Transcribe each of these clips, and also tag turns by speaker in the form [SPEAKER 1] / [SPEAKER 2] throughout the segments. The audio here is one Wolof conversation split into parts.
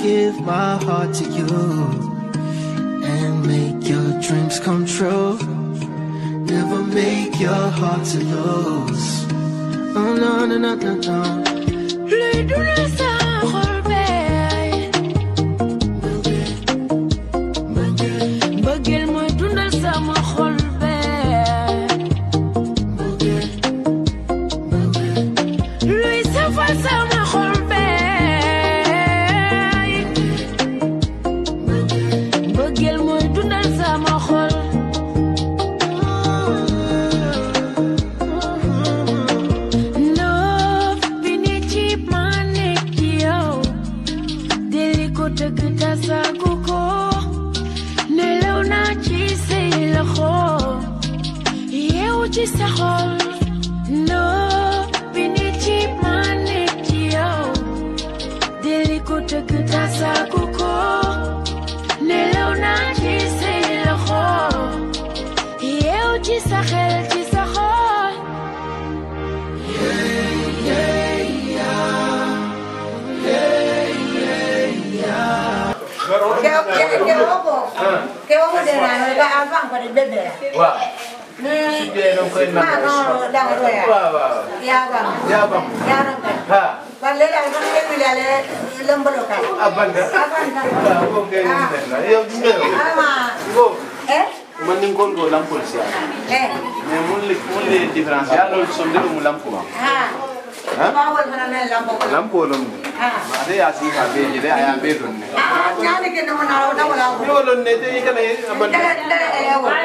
[SPEAKER 1] give my heart to you and make your dreams come true. Never make your heart to lose. Oh no no no no no.
[SPEAKER 2] luy dundal sama xol bee mbëggeel mooy dundal sama xol bee luy safal sama xol bee mbëggeel mooy dundal sama xol Love bi ni ci ma nekk ci yow deli ko tëgg tasaagu ko nelaw naa ci say loxo yeewu ci sa xol Love bi ni ci ma nekk ci yow deli ko tëgg tasaagu ko nelaw naa ci say loxo yeewu ci sa xel ci sa xol
[SPEAKER 3] Keo keo ko. Keo ko de na ga avang ko de bebe.
[SPEAKER 4] waaw.
[SPEAKER 3] Ni
[SPEAKER 4] su dee da nga koy
[SPEAKER 3] ma
[SPEAKER 4] nangu.
[SPEAKER 3] no da ko ya.
[SPEAKER 4] waaw waaw.
[SPEAKER 3] Ya bang.
[SPEAKER 4] yaa bam.
[SPEAKER 3] Ya no ka.
[SPEAKER 4] ha
[SPEAKER 3] Ba le la ko de mi la le lembolo ka.
[SPEAKER 4] abanda.
[SPEAKER 3] Avan ka.
[SPEAKER 4] waaw boobu kay ñu def la yow gis nga yow.
[SPEAKER 3] Ama.
[SPEAKER 4] boobu
[SPEAKER 3] Eh?
[SPEAKER 4] man ni nga ko lampol si
[SPEAKER 3] Eh.
[SPEAKER 4] mais mun li mun li différence yaa loolu som de mu lampo ma.
[SPEAKER 3] Ha.
[SPEAKER 4] Ha?
[SPEAKER 3] Ma wol mana na lambo ko.
[SPEAKER 4] lampo lom ne.
[SPEAKER 3] Ha.
[SPEAKER 4] ate yaa si ka bee jide a yaa bee don ne.
[SPEAKER 3] Ah, nyani ke no na na wala ko.
[SPEAKER 4] ni wolon ne te i kana ye abanda.
[SPEAKER 3] Dale dale eh wo.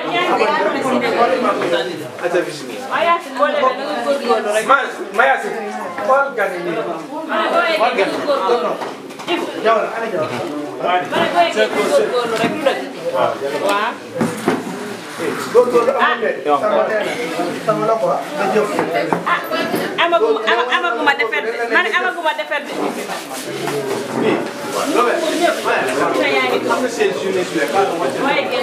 [SPEAKER 4] ata bismillah.
[SPEAKER 5] man mayasi xool gan yi nii
[SPEAKER 4] Wal gan.
[SPEAKER 5] jawal ana jawal góorgóorlu amul de sama nee na sama la quoi nga jëf
[SPEAKER 6] amaguma ama- amaguma defar de man amaguma defar de
[SPEAKER 4] Lobe. Xam nga seen journée su nekk ah wàcc na.
[SPEAKER 6] waaye génn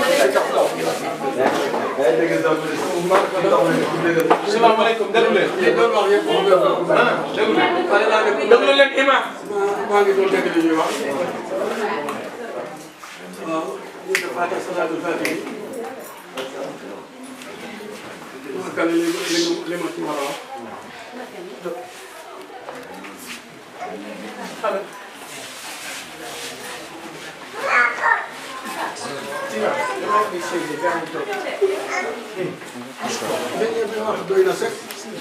[SPEAKER 4] salaamaaleykum déglu leen. ah déglu leen.
[SPEAKER 5] déglu leen imam
[SPEAKER 7] maa ngi doon dégg li ñuy wax waaw ñu def Fatiha salaatul Fatiha ma kan li li li ma ci war a wax dañu bi wax doy na sëkk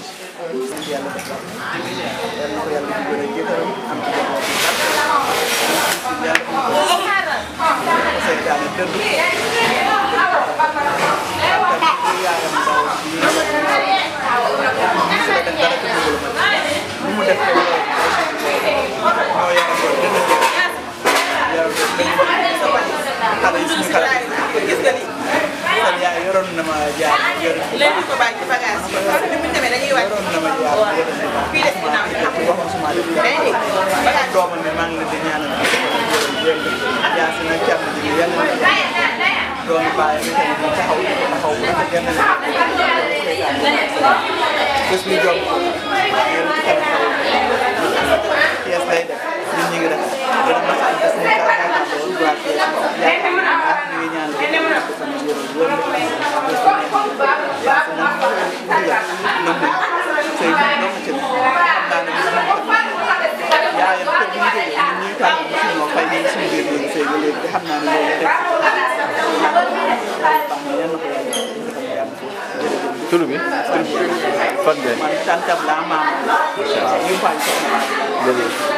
[SPEAKER 8] yoroon na ma jaar yoroon
[SPEAKER 6] léegi ko bàyyi ci bagage yi parce que ni mu demee dañuy wàcc
[SPEAKER 8] yoroon na ma jaar
[SPEAKER 6] fii des ginnaaw yi xam
[SPEAKER 8] waxoon suma def
[SPEAKER 6] day dégg bagage
[SPEAKER 8] doomam ne maa ngi leen di ñaanal yaa si na càmm ji yàlla na doomi bàyyi mi tamit di taxaw taxaw bu rafet yàlla na bés bi jom yéen ci kanam Thiès lay def ñun ñu ngi def dana mas a des ni ka yaakaar lool waa Thiès yaakaar naa ñu ngi ñaan ko sama wér wér bés bu neex yaa si na mën nañ sëy bi doom ci xam naa ne bis bu yaayam kër gi ñu jógee ñun ñuy tànn ba suñu moo fay nañ suñu biir néegu sëy ba léegi te xam naa ne loolu rek baax na yal na ko yàlla defal yàlla jërëjëf
[SPEAKER 4] tur bi. fan ngeen.
[SPEAKER 8] man tantam laa maam yu fay soxna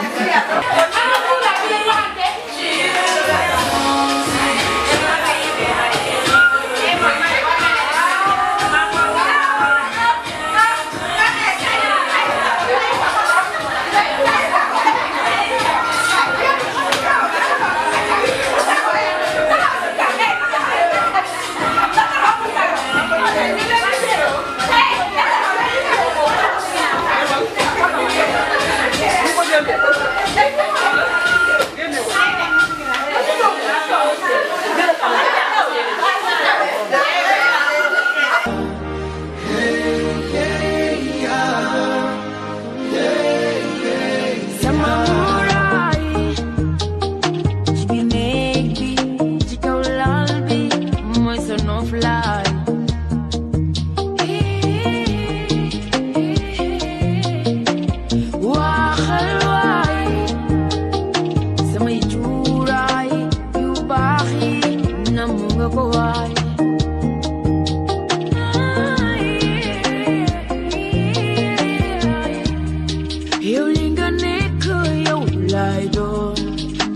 [SPEAKER 3] Hey!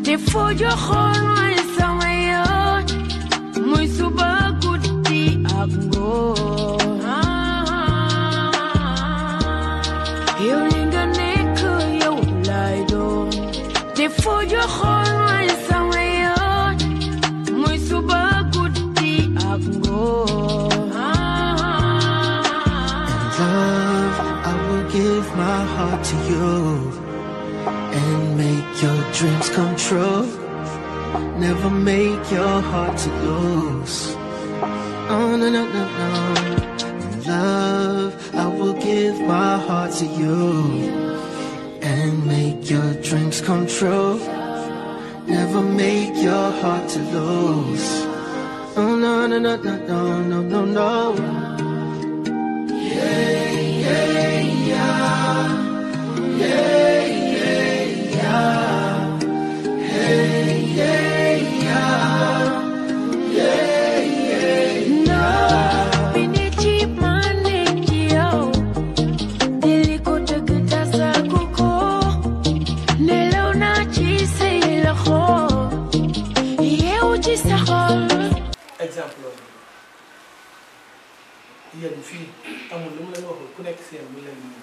[SPEAKER 2] te foo joxoon mooy sama yoon muy suba guddi ak ngoon yow li nga nekk yow lay doon te foo joxoon mooy sama yoon muy suba guddi ak ngoon
[SPEAKER 1] Love, I will give my heart to you and make your dreams come true. Never make your heart to lose. Oh, no, no, no, no. Love, I will give my heart to you and make your dreams come true. Never make your heart to lose. Oh, no, no, no, no, no, no, no, no.
[SPEAKER 2] Bini ci man nekk yow dili ko dëgg tasagu ko nelaw naa ci say loxo yeewu ci sa xol
[SPEAKER 5] exemple loolu yéen fii amul lu mu leen waxul ku nekk seen mu leen nii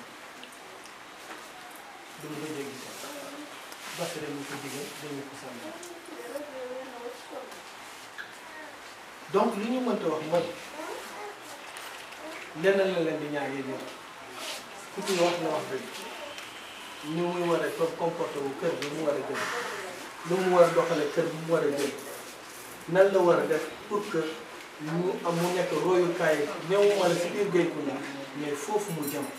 [SPEAKER 5] du mu ko dégg sax parce que dañu ko digal dañu ko sàmm donc li ñu mënta wax mooy lenn la leen di ñaan yéen ñëpp ku ci wax na wax dëgg ñu muy war a com- comporté wu kër bi mu war a jël lu mu war a doxale kër bi mu war a jël nan la war a def pour que mu am mu nekk royukaay ñëw wala si biir Guéykunda mais foofu mu jëm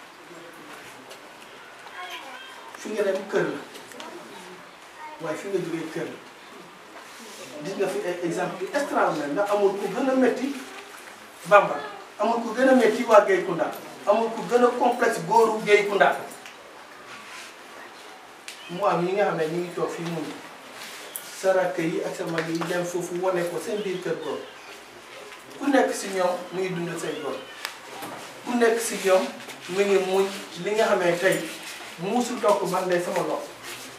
[SPEAKER 5] fi nga dem kër la waaye fi nga jógee kër la gis nga fi ay exemple yu extraordinaire ndax amul ku gën a métti Bamba amul ku gën a métti waa Guéykunda amul ku gën a complexe góoru Guéykunda mu am yi nga xam ne ñu ngi toog fii mun sa rakk yi ak sa mag yi dem foofu wane ko seen biir kër góor ku nekk si ñoom mu ngi dund say góor ku nekk si ñoom mu ngi muñ li nga xamee tey musul toog man de sama loxo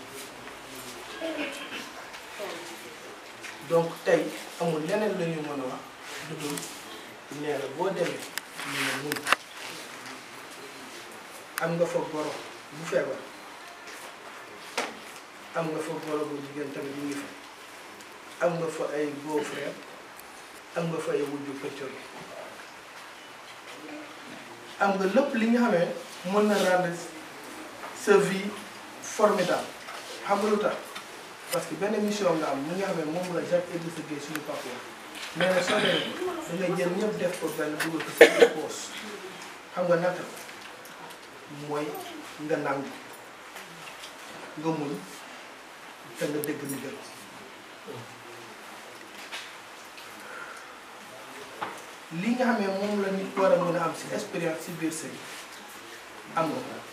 [SPEAKER 5] donc tey amul leneen la ñu mën a wax lu dul nee la boo demee ñu ne muñ am nga fa goro bu feebar am nga fa goro bu jigéen tamit ñu ngi fa am nga fa ay beau frère am nga fa ay wujju pëccëg am nga lépp li nga xamee mën na rendre sa vie formidable xam nga lu tax parce que benn mission nga am li nga xamee moom la Jacques Idrissa Gueye suñu papa nee na soo demee da ngay jël ñëpp def ko benn dugal ko sa poos xam nga naka mooy nga nangu nga muñ te nga dégg ndigal li nga xamee moom la nit war a mën a am si expérience si biir sëy am nga ko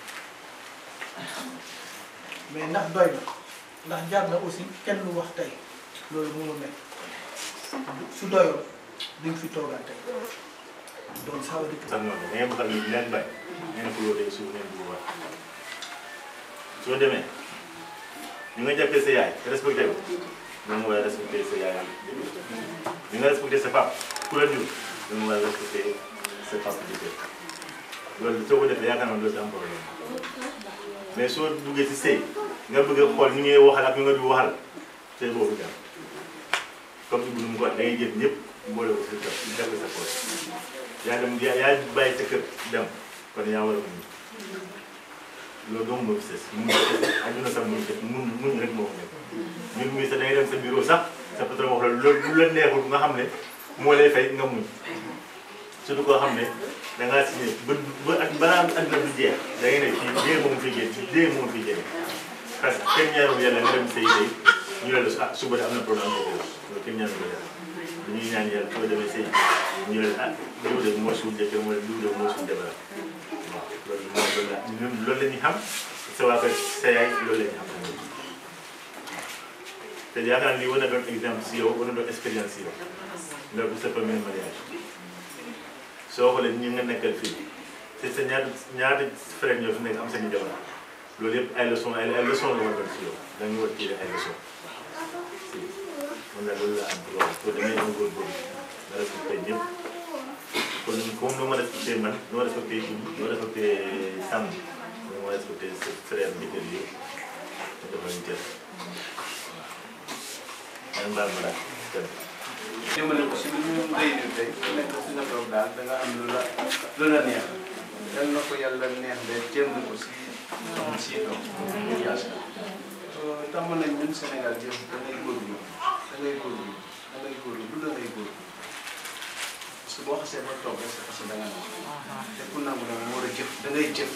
[SPEAKER 5] mais ndax doy na ndax jaar na aussi kenn lu wax tey loolu mënu nekk su doyoon duñ fi toogaat tey donc ça veut dire que
[SPEAKER 9] sax noonu da ngeen bëgg a nit leen bay ngeen ko loo tey suuf ngeen dugg wax soo demee ñu nga jàppee sa yaay respecté ko da nga war a respecté sa yaay ñu nga respecté sa papa ku la jur da nga war a respecté sa papa di kër loolu soo ko defee yaakaar naa doo si am problème mais soo duggee si sëy nga bëgg a xool ñu ngay waxal ak ñu nga du waxal sëy boobu dem comme Ibou nu mu ko waxee da ngay jël ñëpp mboole ko sa kër def ko sa poche yaa dem yaa yaa bàyyi sa kër dem kon yaa war a muñ loolu doomu moo fi sës mun àdduna sax mun def mun muñ rek moo ko nekk ñun muy sax da ngay dem sa bureau sax sa patron wax la loolu lu la neexul nga xam ne moo lay fay nga muñ surtout koo xam ne da ngaa signé ba ba ak balaa àdduna du jeex da ngay ne fii dee moom fi génn dee moom fi génn parce que kenn ñaarul yàlla nga dem sëy sëy ñu ne la ah suba de am na problème ak yow loolu kenn ñaarul yàlla dañuy ñaan yàlla soo demee sëy ñu ne la ah diw de moo suul jëkkër wala diw de moo suul jabar waaw loolu moom loolu la ñun loolu la ñuy xam sa waa kër sa yaay loolu la ñuy xam tamit te yaakaar naa lii war na doon exemple si yow war na doon expérience si yow nga bu sa premier mariage soo xoolee ñi nga nekkal fii te sa ñaata ñaata frère ñoo fi nekk am seen i jabar loolu yëpp ay leçon ay ay leçon la war a doon si yow da nga war a tirer ay leçon nga loolu la am droit soo demee nga góorgóorlu nga respecté ñëpp kon comme nu ma respecté man nu ma respecté kii nu ma respecté Samb nu ma respecté sa frère njëkkër yi nga def lañ cër yan mbaal ma daal cër
[SPEAKER 4] jëmale ko si lu ñu réunir tey ku nekk fi nga toog daal da nga am lu la lu la neex yal na ko yàlla neex de jëm ko si am si doom ñu yaas tàmm nañ ñun Sénégal jëf da ngay góorlu da ngay góorlu da ngay góorlu lu da ngay góorlu parce que boo xasee ba toog rek c'est parce que da nga nangu te ku nangu nag moo war a jëf da ngay jëf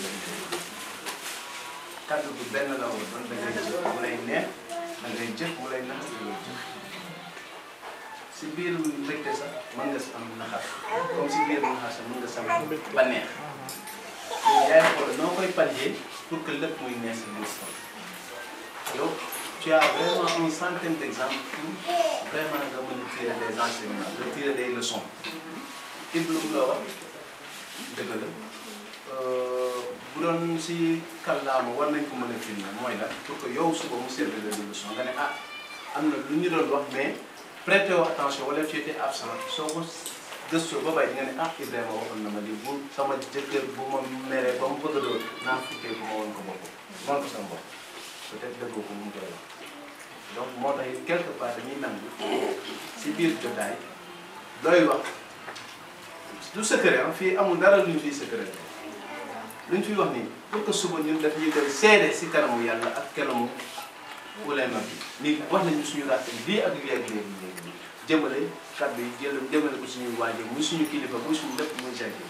[SPEAKER 4] kàddu bi benn la woon doon da ngay jëf mu lay neex da ngay jëf mu lay nax da ngay jëf si biir mbégte sax mën nga si am naxar comme si biir naxar sax mën nga si am bànneex yaay xool noo koy pallier pour que lépp muy neex si biir sax yow tu as vraiment une centaine d'exemples pour vraiment nga mën a tirer des enseignements nga tirer des leçons Ibou lu mu la wax dëgg la bu doon si kàllaama war nañ ko mën a filmer mooy la pour que yow suba mu servir de leçon nga ne ah am na lu ñu doon wax mais prêtez wu attention wala tu étais absent soo ko gëstoo ba bàyyi nga ne ah Ibrahima waxoon na ma lii bu sama jëkkër bu ma meree ba mu bëgg a doon naa fukkee bu ma woon ko bopp woon ko sama bopp peut-être dëggoo ko mu ngi koy wax donc moo tax it quelque part dañuy nangu si biir jotaay looy wax du secret ah fii amul dara lu ñu fiy secret lu ñu fiy wax nii pour que suba ñun daf ñuy koy seede si kanamu yàlla ak kanamu ulema bi ni wax nañu suñu ràtte lii ak lii ak lii ak lii jëmale kàddu yi jël jëmale ko suñuy waajur muy suñu kilifa muy suñu lépp muy jaggi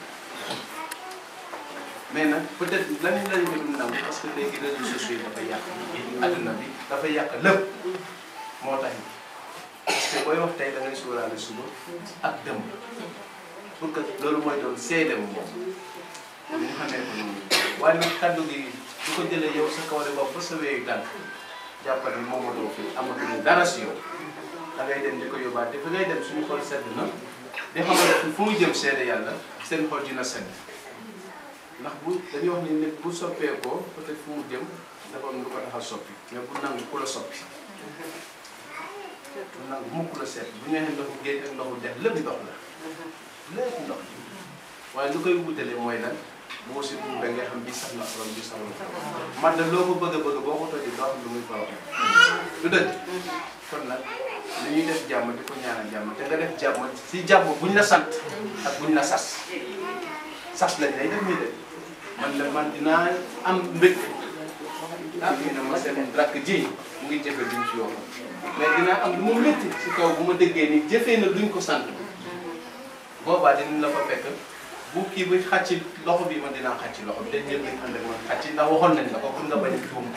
[SPEAKER 4] mais nag peut-être lan lañ ko nangu parce que léegi réseaux sociaux yi dafa yàq adduna bi dafa yàq lépp moo tax parce que booy wax tey da ngay sóoraale suba ak dëmb pour que loolu mooy doon seede mu moom ñu xamee ko noonu waaye nag kàddu gi du ko jëlee yow sa kaw de bopp ba sa weeyu tànk jàppal ni moom moo fi amatuñu dara si yow da ngay dem di ko yóbbaate fi ngay dem suñu xol sedd na di xamal ne fu mu jëm seede yàlla seen xol dina sedd ndax bu dañuy wax ni nit bu soppeekoo peut-être fu mu jëm dafa am lu ko tax a soppi mais bu nangu ku la soppi bu nangu mukk la seet bu ñu nee ndoxu géej ak ndoxu dex lépp ndox la lépp ndox waaye lu koy wutale mooy lan boo si dugub da ngay xam bi sax na xorom bi sax na man de loo ko bëgg a bëgg boo ko tojee doo xam lu muy faw du dëgg kon nag li ñuy def jàmm di ko ñaanal jàmm te nga def jàmm si jàmm buñ la sant ak buñ la sas sas lañ lay def nii de man la man dinaa am mbégte ah ñu ne ma seen rakk ji mu ngi jëfe duñ ci yoo mais dinaa am lu mu métti si kaw bu ma déggee ni jëfee na luñ ko sant boobaa dinañ la fa fekk bu kii bi xàcc loxo bi man dinaa xàcc loxo bi dañ ñëpp dañ ànd ak man xàcc ndax waxoon nañ la ko pour nga bañ a juum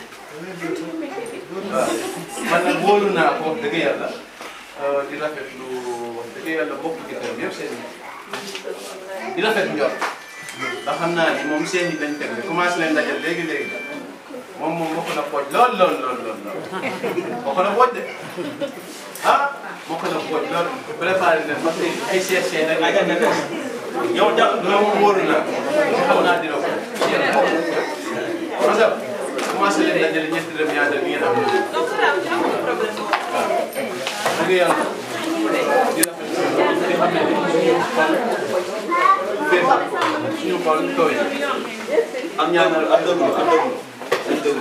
[SPEAKER 4] waaw man nag wóolu naa ko wax dëgg yàlla di rafetlu wax dëgg yàlla bokk ci kër yëpp seen di rafet njort ndax xam naa ni moom seen yi dañ teg de commencé leen dajal léegi léegi moom moom bokk na pooj lool lool lool lool lool bokk na pooj de ah bokk na pooj lool préparé leen parce que ay seet seet rek ay nekk yow jàpp loolu moom wóoru naa xam naa dina ko parce que commencé leen dajale ñetti dem ñaata bi ngeen am waaw dëgg yàlla di rafet di xam ne suñu xol fees suñu xol tooy am ñaanal ak dëgg ak dëgg ak dëgg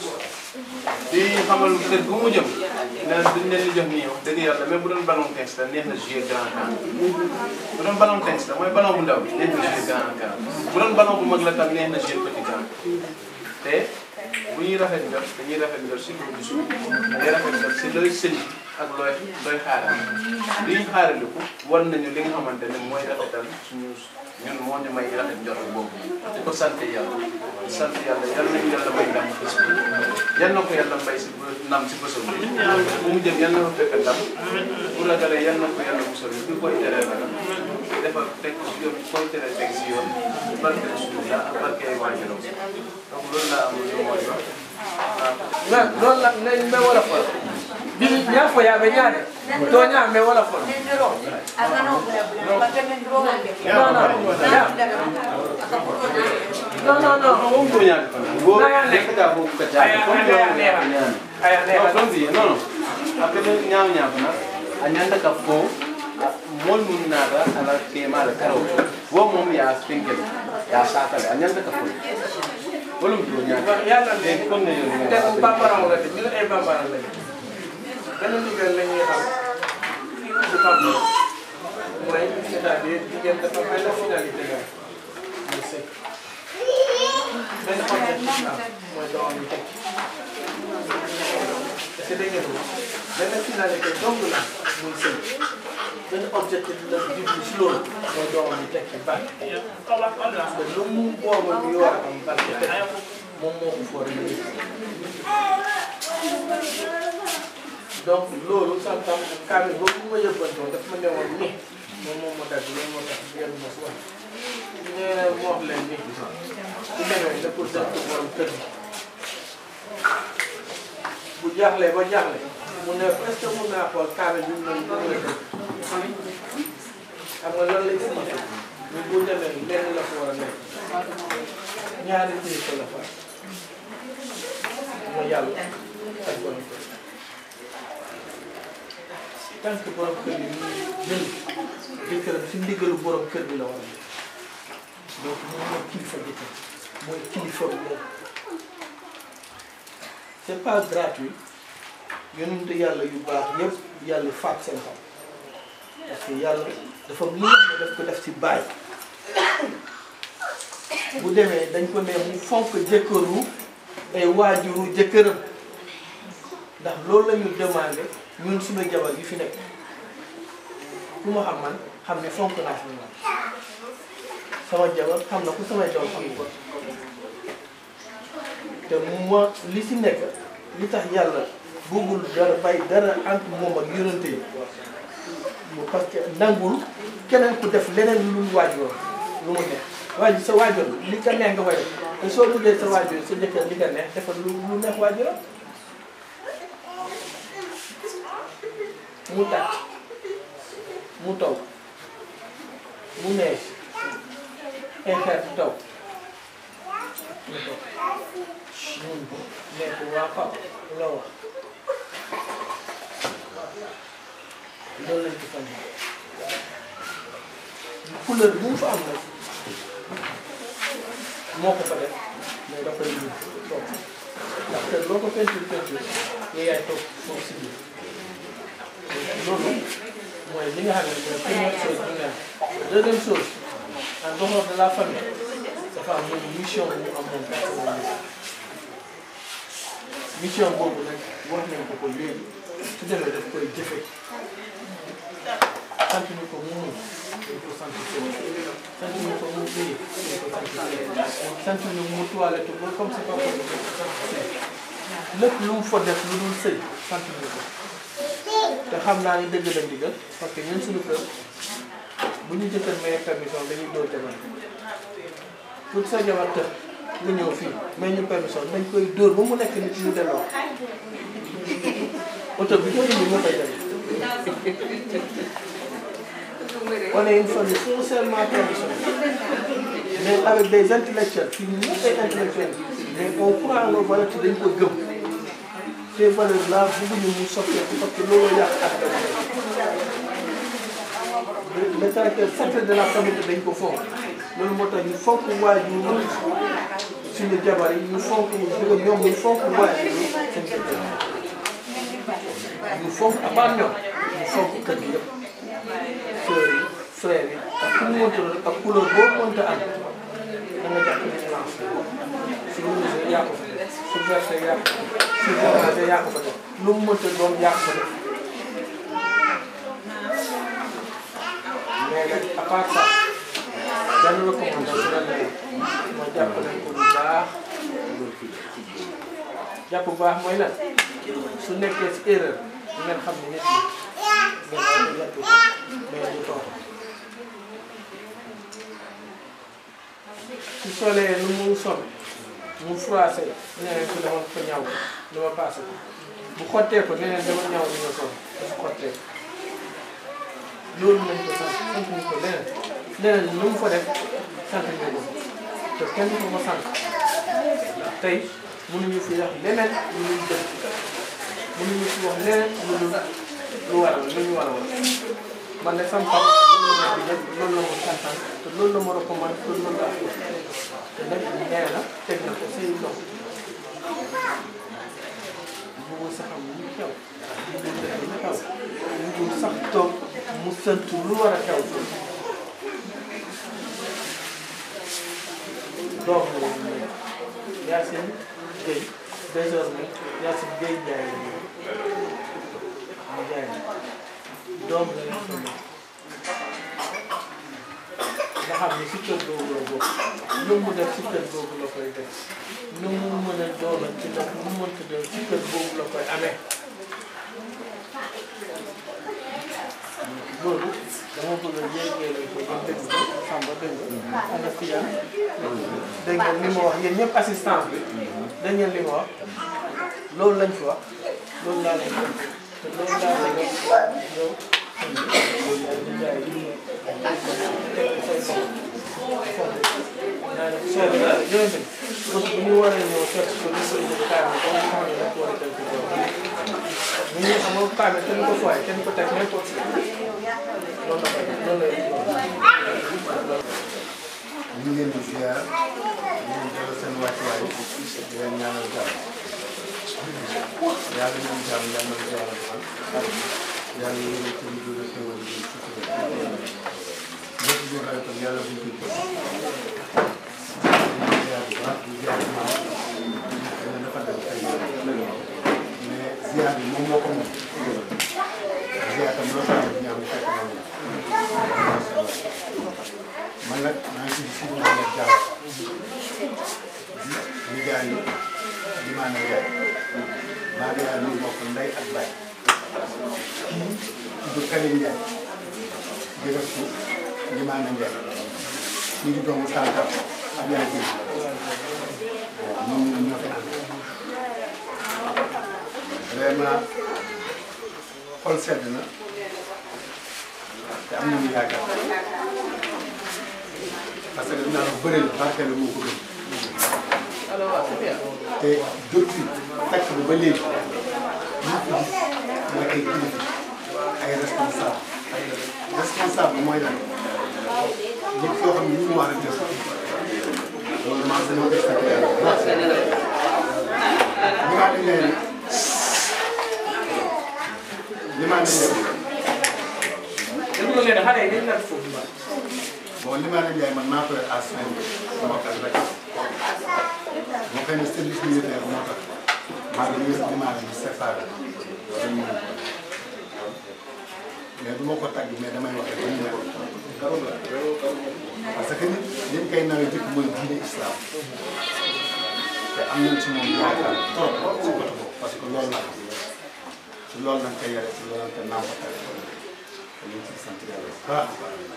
[SPEAKER 4] di xamal kër gu mu jëm ne duñ leen di jox nii wax dëgg yàlla même bu doon ballon tennis la neex na jouer grand camp bu doon ballon tennis la mooy ballon bu ndaw bi neex na jouer grand camp bu doon ballon bu mag la tam neex na jouer petit camp te bu ñuy rafet njot dañuy rafet njot si production dañuy rafet njot si looy sëñ ak looy looy xaaral li ñu xaaraliku war nañu li nga xamante ne mooy rafetal suñu ñun moo ñu may rafet njort boobu di ko sant yàlla di sant yàlla yal nañu yàlla may ndam bés bi yal na ko yàlla may si ndam si bésam bi bu mu jëm yal na ko fekk ndam bu ragalee yal na ko yàlla musal bi koy teree ragal defal teg si yoon koy teree teg si yoon barke Rasulullah ak barke ay waajuram donc loolu laa am lu mooy wax
[SPEAKER 10] na noonu la nañ me wala fol bi ñaa fo yaa be ñaade to ñaa me wala fol non non non non non
[SPEAKER 4] moom ko ñaan go nekk ka ko ka
[SPEAKER 10] aya
[SPEAKER 4] comme
[SPEAKER 10] aya neexa aya neexa
[SPEAKER 4] non non non après ñaaw ñaaw na anyanda ka fo mol mun nada ala kema la karo wo mom ya spinkel ya sakale anyanda ka fo wolum do nya
[SPEAKER 10] yàlla
[SPEAKER 4] de kon ne yo
[SPEAKER 10] te bambara la de ñun ay bambara la de benn ndigal la ñuy xam ci papa mooy c'est-à-dire jigéen dafa benn finalité la muy sëy benn objectif la mooy doom yi tekki est-ce que dégg ngeen ko benn finalité dong la muy sëy benn objectif la jublu si loolu mooy doom yi tekki barke te lu mu boobu ñu war a am barke tekki moom moo ko foore donc loolu santam kaamil boobu bu ma yëbbantoon daf ma newoon ni moom moom moo dagg loolu moo tax yenn mos wax nee na mu wax leen ni su demee da pour dëkk borom kër gi bu jaaxlee ba jaaxle mu ne est-ce que mun naa xool kaamil bi mu ne mu ne dëkk xam nga lan lay signifié ñu bu demee lenn la ko war a nekk ñaari kilifa la fa mooy yàlla ak borom kër tant que borom kër bi mu jël jëkkëram si ndigalu borom kër bi la war a nekk donc moom mooy kilifa jëkkër mooy kilifa bi moom c'est pas gratuit yonente yàlla yu baax yëpp yàlla faat seen xam parce que yàlla dafa lu nga xam ne daf ko def ci baay bu demee dañ ko ne mu fonk jëkkëru ay waajuru jëkkëram ndax loolu la ñu demandé ñun suñu jabar yi fi nekk ku ma xam man xam ne fonk naa sama man sama jabar xam na ku samay doom xam ko te mu ma li si nekk li tax yàlla bëggul dara bay dara entre moom ak yonente yi parce que nangul keneen ku def leneen lu dul waajur lu mu neex waajur sa waajur li ka neex nga koy def te soo bëggee sa waajur sa jëkkër li ka neex defal lu lu neex waajuram mu tàcc mu taw mu neex ay xeer taw mu taw mun nekk waa Paw la wax loolu lañ ci fan couleur bu mu fa am nag moo ko fa def mais da koy ñu toog ndax te loo ko peinture peinture yow yaay toog foofu si biir loolu mooy li nga xam ne mooy première chose bi nga deuxième chose en dehors de la famille dafa am moom mission bu mu am moom personnellement mission boobu nag wax nañ ko ko léegi su demee daf koy jëfe sant ñu ko mu mun dañ ko sant sant ñu ko mu uyi dañ ko sant sant ñu mu toilette ba comme c'est pas possible dañ ko sant lépp lu mu fa def lu dul sëy sant ñu ko te xam naa ni dëgg la ndigal parce que ñun suñu kër bu ñu jëkkër maye permission dañuy dóor jabar pour sa jabar të nga ñëw fii may ñu permission dañ koy dóor ba mu nekk nit ñu delloo oto bi ko indi moo koy dem on est une famille foncièrement traditionnelle mais avec des intellectuels fii ñu ñëpp ay intellectuels mais on croit en nos valeurs te dañ ko gëm ces valeurs là bëgguñu mu soppeeku parce que loolu yàq ak le caractère sacré de la famille dañ ko fonk loolu moo tax ñu fonk waajur suñu jabar yi ñu fonk bëgg ñoom ñu fonk waajur seen kër ñu fonk à part ñoom ñu fonk kër gi yëpp sœurs yi frères yi ak ku mu mënta doon ak couleur boo mënta am da nga jàpp ne blanche su rouge yaa ko fa def su vert yaa ko fa def su orange yaa ko fa def lu mu mënta doon yaa ko fa def mais nag à part ça benn recommandation la leen mooy jàppale ko bu baax jàpp bu baax mooy lan su nekkee si erreur ngeen xam ne nit ñi ngeen war ko yàpp mais du toog su solee lu mu sol mu froissé ñeneen su dama ko ñaw dama passé ko bu xottee ko neneen dama ñaw li nga sol dafa xottee ko loolu lañ ko sant sant ñu ko leneen leneen lu mu fa def sant ñu ko te kenn du ko ko sant ndax tey mënuñu fi wax leneen lu dul dëgg mënuñu fi wax leneen lu dul lu waral lu ñu war a wax man de sama papa loolu la ma digal loolu la ma santaan te loolu la ma recommandé te loolu laa ko te nag nee na teg na ko say loxo bëggul sax am lu xew bëggul def lu xew bëggul sax toog mu sant lu war a xew doom la ñu nekk Yacine Gueye désormais Yacine Gueye Ndiaye la ñu mu jaay doom la ñu xam nga xam ne si kër googu la bokk lu mu def si kër googu la koy def lu mu mën a doonal ci def lu mu mënta def si kër googu la koy amee loolu dama bëgg a yéegee ko ba dégg ko Samba dégg nga ana Fiya dégg ngeen li ma wax yéen ñëpp assistance bi dégg ngeen li ma wax loolu lañ fi wax loolu laa leen wax te loolu laa leen wax yow xam nga loolu laa leen jaay li ma teg ko say bopp naa ne soo bi daal yooyu tamit bés bu ñu waree ñëw seet ko ñu koy jël kaar bi ba nga xam ne dañ ko war a teg ci kaw ñu ngi xam nga kaar bi kenn ko fooy kenn ko teg n'importe loolu la koy loolu lay
[SPEAKER 11] ñu ngi leen di ziar ñu ngi jël seen wàccuwaay di leen ñaanal jàmm yàlla ñoom jàmm yàlla na yàlla defal yàlla yéen ci lu dul xéwal bi sutura lépp lu rafet tam yàlla buñ ko jël ñu ziar bu baax di ziar maam xëy na dafa dem xëy mais ziar bi moom moo ko moom ziar tam loo xam ne ñaam fekk na moom man nag maa ngi tudd Sidi Mohamed Diallo di nijaay yi di maa nijaay maa ngi yaay ñu bokk ndey ak baay kii tudd Kalim Ndiaye di def ci di maa nijaay kii di doomu Tantam ak yaay ji waaw ñoom ñoom ñoo fi ànd vraiment xol sedd na te am nañu yaakaar parce que dinaa la bëri la barkeel moo ko gën
[SPEAKER 10] alors waaw c'est bien
[SPEAKER 11] te depuis fekk bi ba léegi ñu ko gis mooy ay kilifa ay responsable responsable mooy lan nit yoo xam ne ñu war a def loolu maa ngi leen di fekk yàlla bu baax li maa dañ leen li maa dañ leen
[SPEAKER 10] dañu ko leen xale yi dañ naan foofu ba
[SPEAKER 11] bon li maa leen jaay man maa koy à soin moo tax rek moo koy ne service militaire moo tax maa ngi leen li maa leen séparé dañu mën mais du ma ko tàgg mais damay wax rek dañu nekk parce que nit liñ koy nawee jëkk mooy diine islam te am nañ ci moom yaakaar trop ci côté boobu parce que loolu la ci loolu lañ koy yare ci loolu lañ koy nàmpatal te ñu ngi ciy sant yàlla bu baax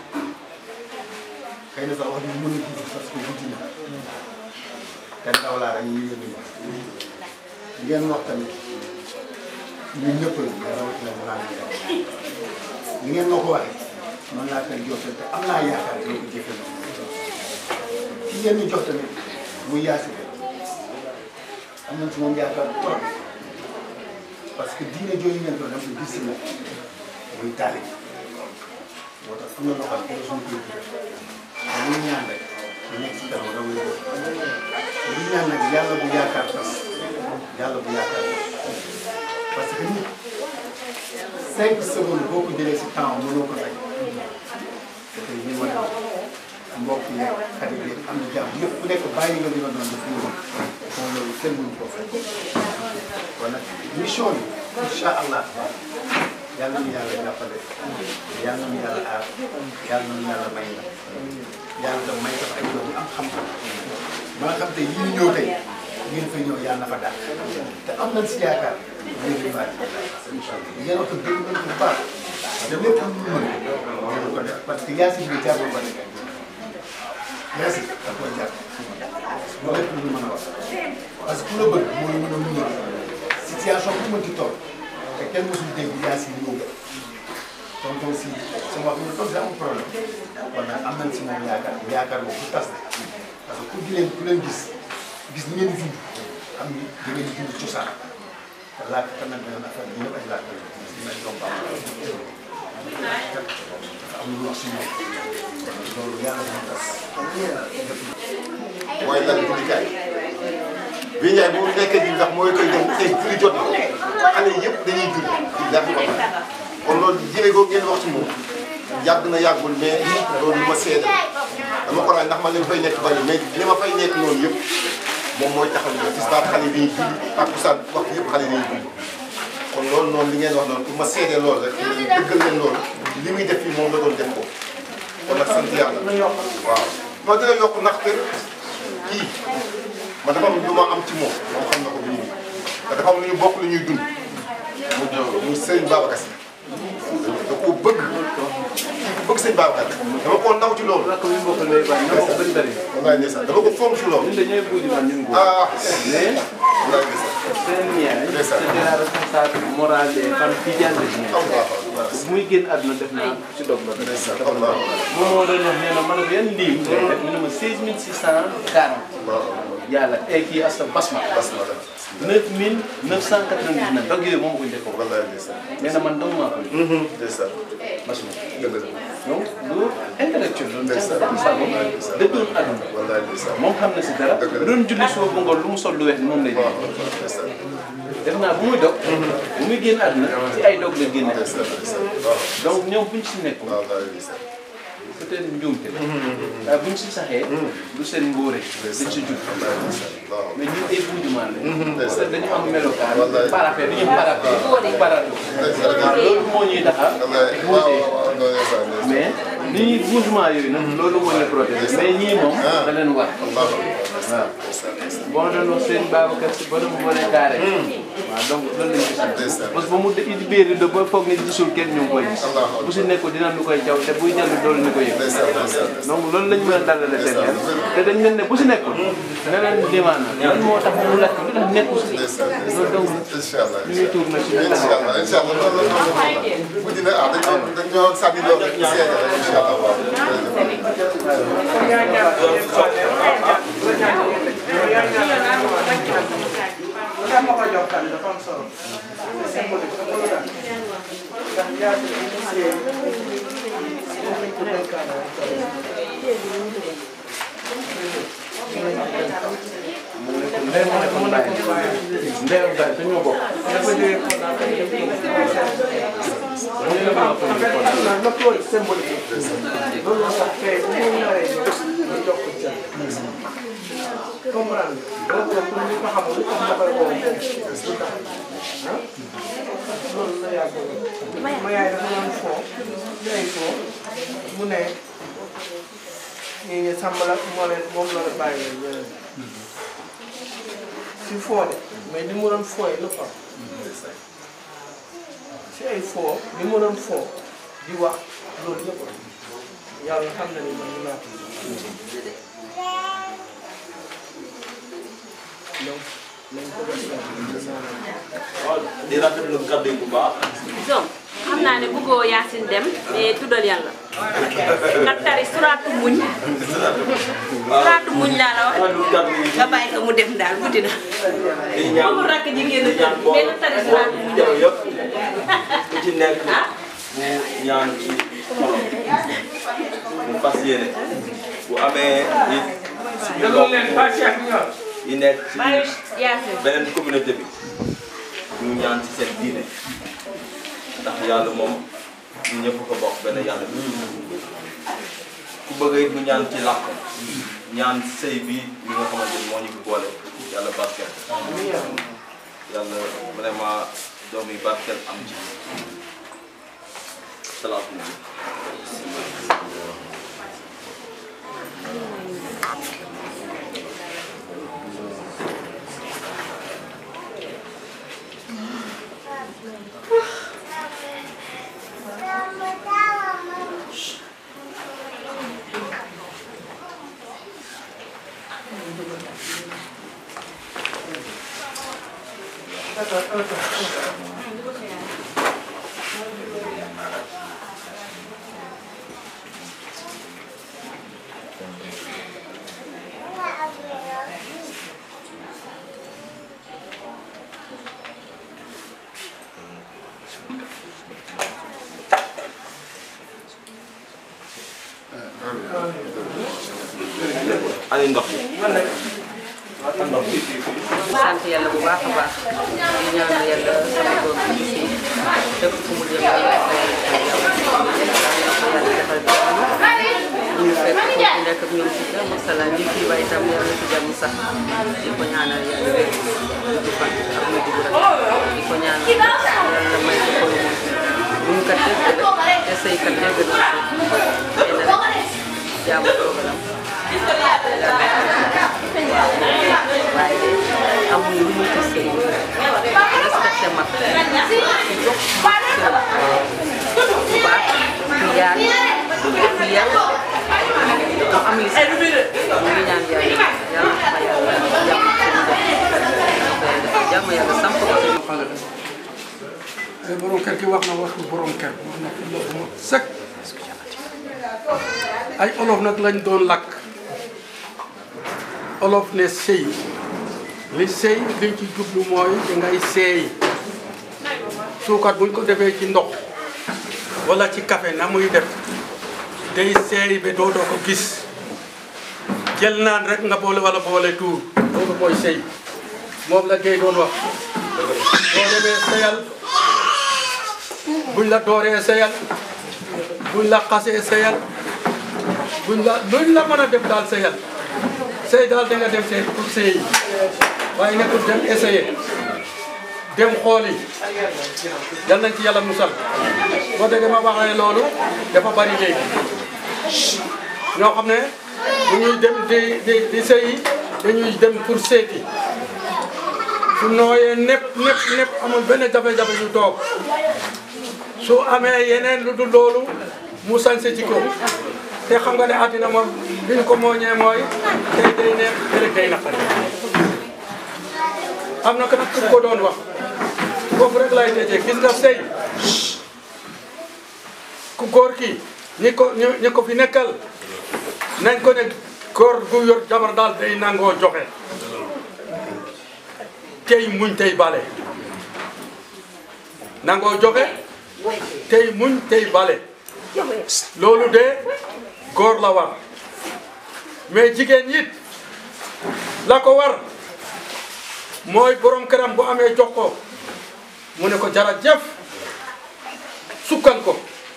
[SPEAKER 11] xëy na sax wax ñu mën a gudd parce que guddi na te ndaw laa rek ñu yónni ma ngeen wax tamit ñun ñëpp la mais rawatina mu naan ni ngeen ma ko waxee noonu laa koy jottali te am naa yaakaar dina ko jëfe na ki ngeen ñu jox tamit muy yaasi am nañ ci moom yaakaar trop parce que diine jooju ngeen ko dem ko gis na muy taali moo tax am na loo xam ne suñu koy def te muy ñaan rek ñu nekk si kanam raw yi li ñaan nag yàlla bu yaakaar tas yàlla bu yaakaar tas parce que nit cinq secondes boo ko jëlee si temps mënoo ko fay te tey ñu wane mbokk yeeg xarit yeeg am na jàmm yëpp ku nekk bàyyi nga li nga doon def ñu kon loolu kenn mënu ko fay kon nag mission bi incha allah yàlla na yàlla jàppale yàlla na yàlla aar yàlla na yàlla may la yàlla da may def ay doom yu am xam-xam ba nga xam te yi ñu ñëw tey ngeen fay ñëw yàlla na fa daal te am nañ si yaakaar ngeen di baax ngeen wax dëgg nañ ko bu baax te lépp lu ñu mën ngeen ko def parce que Yacine bi jarul ba nekk Yacine da koy jar loolu lépp lu ñu mën a wax parce que ku la bëgg mooy mën a muñal situation bu mën ci toll te kenn mosul dégg Yacine ñëw tonton si sama wax nga tonton amul problème kon nag am nañ si moom yaakaar yaakaar boobu du tas parce que ku di leen ku leen gis gis ni ngeen di dund xam ni da ngeen di dund cosaan te làkk tamit beneen affaire bi ñëpp ay làkk la ñu ay doom baax am lu wax si ñoom loolu yàlla dina tas mooy lan jullikaay bi Ndiaye bu nekkee ji ndax mooy koy dem tey julli jot na xale yëpp dañuy julli di def ba pare kon loolu jëlee ko ngeen wax ci moom yàgg na yàggul mais loolu lu ma seede dama ko laaj ndax man li ma fay nekk bari mais li ma fay nekk noonu yëpp moom mooy taxaw ñu gis naa xale yi dañuy julli takkusaan wax yëpp xale yi dañuy julli kon loolu noonu li ngeen wax noonu pour ma seede loolu rek dëggal leen loolu li muy def fii moom la doon def ko kon nag sant yàlla waaw moo dina yokk ndax kër kii man dafa am lu ma am ci moom moom xam na ko bii te dafa am lu ñu bokk lu ñuy dund mu jox muy Serigne Babacar Sy da koo bëgg kii ku bëgg Serigne Babacar dama koo naw ci loolu.
[SPEAKER 4] rakk bi mbokk lay bàyyi ñoo ko gën bëri.
[SPEAKER 11] wallaay ndeysaan dama ko fonk ci loolu.
[SPEAKER 4] ñun dañooy buuj man ñun góor.
[SPEAKER 11] ah
[SPEAKER 4] mais
[SPEAKER 11] wallaay ndeysaan.
[SPEAKER 4] seen yaay c'était la responsable morale des femmes tidianes de Guinée. bu muy génn àdduna def naa ci dog ba. moom moo doon wax nee na ma ne ko yan lii mu def mu ne ma 16640. yàlla ay kii asta basma.
[SPEAKER 11] basma la.
[SPEAKER 4] 9999 dog yooyu moom ko njëkkoon.
[SPEAKER 11] wallaay ndeysaan.
[SPEAKER 4] nee na man dong maa ko.
[SPEAKER 11] ndeysaan.
[SPEAKER 4] basma.
[SPEAKER 11] dëgg la.
[SPEAKER 4] donc lu intellectuel loolu.
[SPEAKER 11] ndeysaan.
[SPEAKER 4] jàng moom dëddoon àdduna.
[SPEAKER 11] wallaay ndeysaan.
[SPEAKER 4] moom xam na si dara.
[SPEAKER 11] dëgg la.
[SPEAKER 4] doon julli suba bu ngoon lu mu sol lu weex ni moom lay
[SPEAKER 11] waaw
[SPEAKER 4] def.
[SPEAKER 11] waaw ndeysaan.
[SPEAKER 4] def naa bu muy dog. bu muy génn àdduna ci ay dog la génne.
[SPEAKER 11] ndeysaan ndeysaan. waaw
[SPEAKER 4] donc ñoom buñ ci nekkul.
[SPEAKER 11] waaw wallaay ndeysaan.
[SPEAKER 4] peut-être njuumte la. waaye buñ si saxee. du seen ngóore. dañ si jug.
[SPEAKER 11] wallaay ndeysaan. waaw.
[SPEAKER 4] mais ñun ay buujumaan la.
[SPEAKER 11] ndeysaan.
[SPEAKER 4] parce que dañu am melokaan.
[SPEAKER 11] Wallaay.
[SPEAKER 4] parapet dañu parapet. parapet.
[SPEAKER 11] ndeysaan.
[SPEAKER 4] waaw loolu moo ñuy tax a.
[SPEAKER 11] wallaay waaw waaw waaw non ndeysaan ndeysaan.
[SPEAKER 4] mais ni ñuy bougement yooyu nag loolu moo ñu protéger mais ñii moom da leen war.
[SPEAKER 11] waaw.
[SPEAKER 4] waaw boo doon wax seen Babacar si ba doon wane carré. waaw donc loolu lañ gis.
[SPEAKER 11] ndeysaan.
[SPEAKER 4] parce que ba mu indi biir de ba foog ne gisul kenn ñu ngi koy gis. bu si nekkul dina lu koy jaw te buy jàll doolu ñu ko yëg.
[SPEAKER 11] ndeysaan ndeysaan.
[SPEAKER 4] donc loolu lañ mën a dalale seen xel te dañ leen ne bu si nekkul. ne leen limaan lan moo tax mu lakk lu tax nekkul si.
[SPEAKER 11] ndeysaan
[SPEAKER 4] loolu donc
[SPEAKER 11] incha allah
[SPEAKER 4] ñu ngi tuur na si ñu
[SPEAKER 11] incha
[SPEAKER 4] taxaw.
[SPEAKER 11] allah incha allah loolu la loolu la guddi na ah dañoo dañoo sànni loolu rek seede rek incha allah waaw.
[SPEAKER 5] Kan ma ko jox kan dafa am solo. symbolique dafa lu tax ndax yaa ngi initié moom lañ ko dénkaane woon
[SPEAKER 4] ndey moo nekkoon bàyyi ndey ak bàyyi te ñoo bokk.
[SPEAKER 5] dafa jógee Kolda ba dem Kolda. na tool symbolique loolu moo tax tey bu ñu naree ñëw ñu jox ko cër. comprendre nga loolu nag pour ñu ko xamul lu tax ma koy woo lu tax ah loolu la yàgg ma yaay dafa doon foo day foo mu ne ñii ñu sàmm la moo leen moom la la bàyyi leen si foo de mais li mu doon fooy lu fa si ay foo li mu doon foo di wax loolu yëpp yàlla xam na ni man mën naa ko donc nañ ko def
[SPEAKER 12] waaw di rafetlu kàddu yi bu baax.
[SPEAKER 6] Zom xam naa ne bëggoo Yacine dem mais tuddal yàlla nga tari suraatu muñ suraatu muñ laa la wax nga bàyyi ko mu dem daal guddi na
[SPEAKER 12] di ñaan
[SPEAKER 6] amul rakk jigéen
[SPEAKER 12] di ñaan
[SPEAKER 6] benn tari suraatu muñ
[SPEAKER 12] jaw yëpp ku ci nekk mu ñaan ci xolam mu fas yéene bu amee it suñu mbokk yi nekk ci
[SPEAKER 6] bàyyi Yacine
[SPEAKER 12] beneen communauté bi ñu ñaan ci seen diine ndax yàlla moom ñu ñëpp ko bokk benn yàlla bi ku bëgg it mu ñaan ci làkk ñaan sëy bi li nga xamante ni moo ñu fi boole yàlla barkeel yàlla vraiment doom yi barkeel am ci salaatu nabi ani ndox
[SPEAKER 13] sant yàlla bu baax a baax di ñaan yàlla sama doom bi si def fu mu jëm yàlla defal ñu fekk foofu nekk ak ñoom si jàmm salaam ñi fii waaye itam yàlla si jàmm sax di ko ñaanal yàlla wér di fan ak mu dugg rek di ko ñaanal yàlla may ko ko bu ñu kat dégg rek te sëy kat dégg na ko xëy na rek jàmm programme waaye amul lu mu ci sëy respecté mag ci jox mag cër bu baax ku yaar ku yar mu am li mu ngi ñaan yàlla yàlla ma yàlla jàmm jàmm yàlla samp ko ci
[SPEAKER 10] xale la ay borom kër gi wax na waxu borom kër wax na fi loolu moo sëkk ay olof nag lañ doon lakk olof ne sëy li sëy liñ ci jublu mooy dangay seey suukar buñ ko defee ci ndox wala ci café na muy def day seey ba dootoo ko gis jël naan rek nga boole wala boole tuur loolu mooy sëy moom la gay doon wax boo demee seyal buñ la dooree seyal buñ la xasee seyal buñ la luñ la mën a def daal seyal sey daal da nga dem sey pour sey waaye nekkul dem essayer dem xooli yal nañ ci yàlla musal boo déggee ma waxee loolu dafa bari léegi ñoo xam ne bu ñuy dem di di di sëyi dañuy dem pour seeti su nooyee nepp nepp nepp amul benn jafe-jafe ñu toog su amee yeneen lu dul loolu mu sañse ci ko te xam nga ne àddina moom li ñu ko mooñee mooy tey day neex ëllëg day naqari am na ko nag ku ko doon wax foofu rek lay tëjee gis nga sëy ku góor ki ñi ko ñu ñi ko fi nekkal nañ ko ne góor gu yor jabar daal day nangoo joxe tey muñ tey bale nangoo joxe tey muñ tey bale loolu de góor la war mais jigéen it la ko war mooy borom këram bu amee jox ko mu ne ko jërëjëf sukkal ko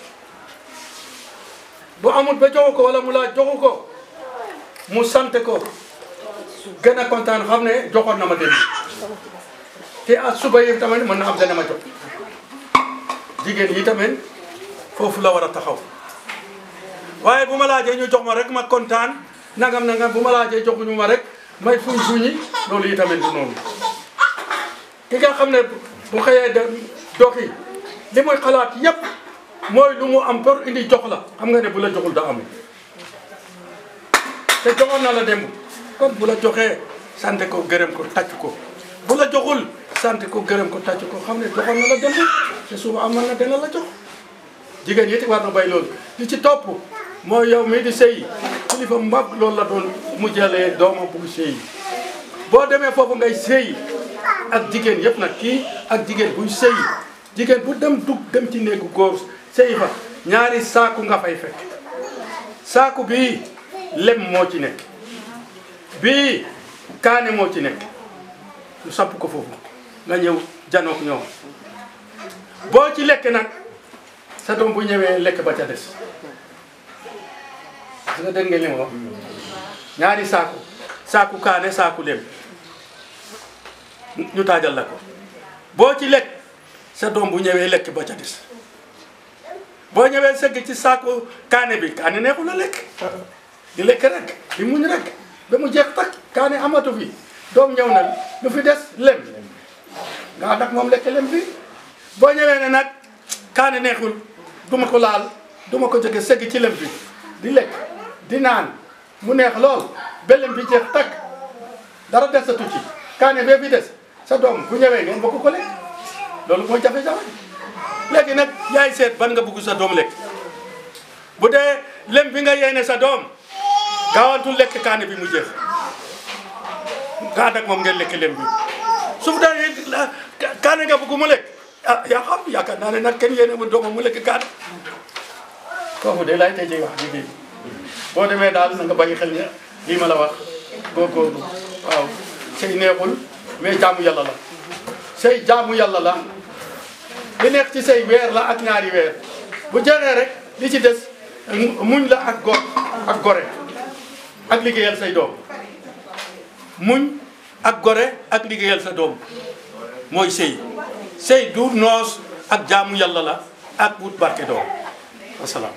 [SPEAKER 10] bu amul ba joxu ko wala mu laa joxu ko mu sant ko gën a kontaan xam ne joxoon na ma dem te ak suba yi tamit mën na am dana ma jox jigéen yi tamit foofu la war a taxaw waaye bu ma laajee ñu jox ma rek ma kontaan nangam nangam bu ma laajee joxuñu ma rek may fuñ fuñi loolu yi tamit du noonu ki nga xam ne bu xëyee dem doxi li muy xalaat yépp mooy lu mu am pour indi jox la xam nga ne bu la joxul da amul te joxoon na la démb kon bu la joxee sant ko gërëm ko tàcc ko bu la joxul sant ko gërëm ko tàcc ko xam ne joxoon na la démb te suba amal na dina la jox jigéen yi it war na bay loolu li ci topp mooy yow mii di sëy kilifa mbab loolu la doon mu jëlee doomam bugg sëy boo demee foofu ngay sëy ak jigéen yëpp nag kii ak jigéen buy sëy jigéen bu dem dugg dem ci néegu góor sëy fa ñaari saaku nga fay fekk saaku bii lem moo ci nekk bii kaane moo ci nekk ñu samp ko foofu nga ñëw janook ñoom boo ci lekk nag sa doom bu ñëwee lekk ba ca des parce que dégg ngeen li ma wax ñaari saaku saaku kaane saaku lem ñu taajal la ko boo ci lekk sa doom bu ñëwee lekk ba ca des boo ñëwee sëgg ci saaku kaane bi kaane neexul a lekk di lekk rek di muñ rek ba mu jeex tak kaane amatu fi doom ñëw na lu fi des lem nga ànd ak moom lekk lem bi boo ñëwee ne nag kaane neexul duma ko laal duma ko jóge sëgg ci lem bi di lekk di naan mu neex lool ba lem bi jeex tak dara desatu ci kaane bee bi des sa doom bu ñëwee ngeen bokk ko lekk loolu mooy jafe-jafe léegi nag yaay seet ban nga bugg sa doom lekk bu dee lem bi nga yéene sa doom gaawantul lekk kaane bi mu jeex nga ànd ak moom ngeen lekk lem bi su mu dee kaane nga bugg mu lekk ah yaa xam yaakaar naa ne nag kenn yéene mu doomam mu lekk kaane foofu de laay tëjee wax jigéen
[SPEAKER 14] boo demee daal na nga bàyyi xel ne lii ma la wax góorgóorlu waaw sëy neexul mais jaamu yàlla la sëy jaamu yàlla la li nekk ci sëy weer la ak ñaari weer bu jeexee rek li ci des muñ la ak gor ak gore ak liggéeyal say doom muñ ak gore ak liggéeyal sa doom mooy sëy sëy du noos ak jaamu yàlla la ak wut barke doom wasalaam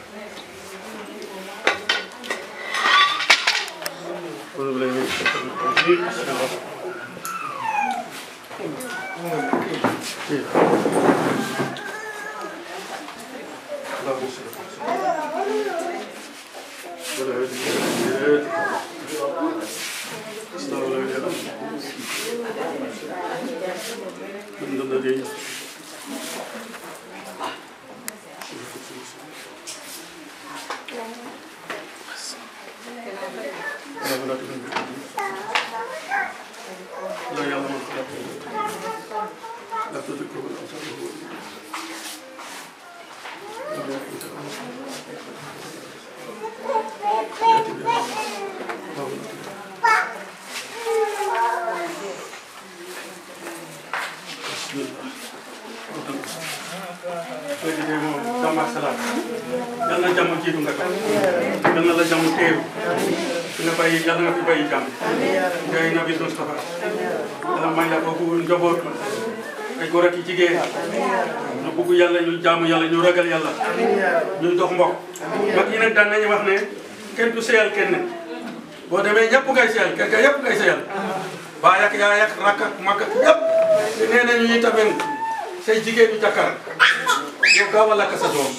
[SPEAKER 14] léegi de moom jàmm ak salaam yal na jàmm jiitu nga toog yal na la jàmm teeru fi nga bàyyi yal nga fi bàyyi jàmm ngay nabi Mustafa yàlla may la foofu njaboot ay góor ak i jigéen ñu bugg yàlla ñu jaamu yàlla ñu ragal yàlla ñu dox mbokk mag yi nag daan nañu wax ne kenn du seyal kenn boo demee ñëpp ngay seyal kër ga yëpp ngay seyal baay ak yaay ak rakk ak mag ak yëpp te nee nañu ñi tamit say jigéen ñu jàkkar yow gaaw a lakk sa doom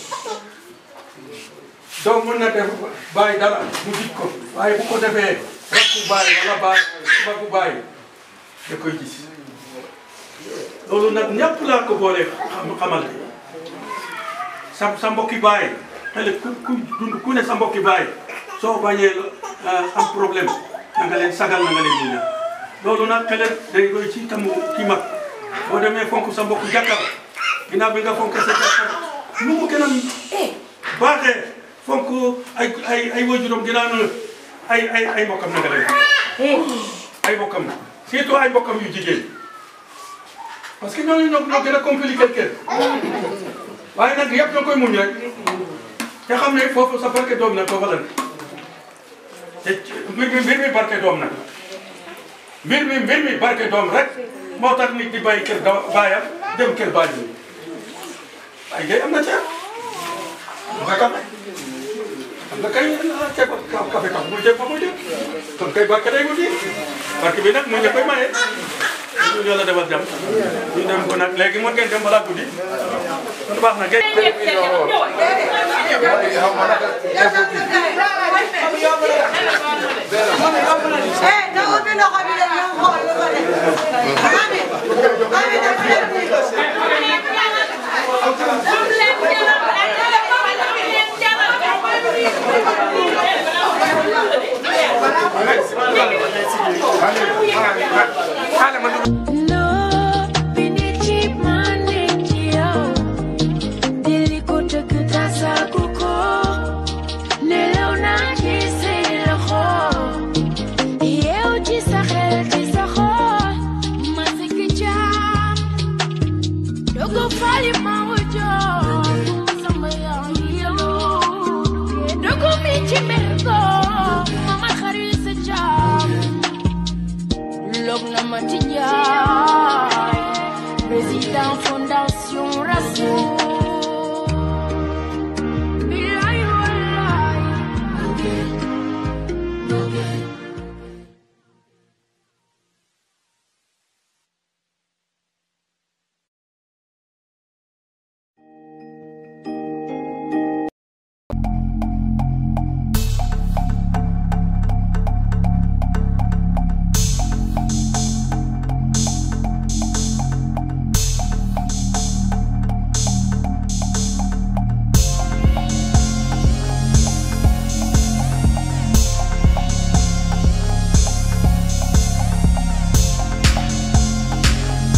[SPEAKER 14] doom mën na def bàyyi dara mu dig ko waaye bu ko defee rakku bàyyi wala bàyyi magu bàyyi da koy gis loolu nag ñëpp laa ko boole xam xamal sa sa mbokki bàyyi xale ku ku dund ku ne sa mbokki bàyyi soo bañee am problème na nga leen sagal na nga leen muñal loolu nag xale day roy ci tamu ki mag boo demee fonk sa mbokk jàkkar ginnaaw bi nga fonk sa jàkkar nu mu gën a baaxee fonk ay ay ay waajuram ginnaaw na ay ay ay mbokkam na nga leen ay mbokkam surtout ay mbokkam yu jigéen parce que ñooñu ñoo ñoo gën a compliqué kër waaye nag yëpp ñoo koy muñ rek te xam ne foofu sa barke doom nag foofa la ne te mbir mi mbir mi barke doom nag mbir mi mbir mi barke doom rek moo tax nit di bàyyi kër da baayam dem kër baayam ay gay am na ca nga kafe am nga kay ceeb kafe kafe muy dem fa muy dem kon kay barke day wuti barke bi nag mu ñu koy maye ñu yàlla defal jàmm ñu dem ko nag léegi mën ngeen dem balaa guddi kon baax na ngeen
[SPEAKER 3] Eh, na ubbi loxo bi dem ñu xool lu ko def. Mami, mami def leen nii.
[SPEAKER 5] Allez, allez, allez, allez,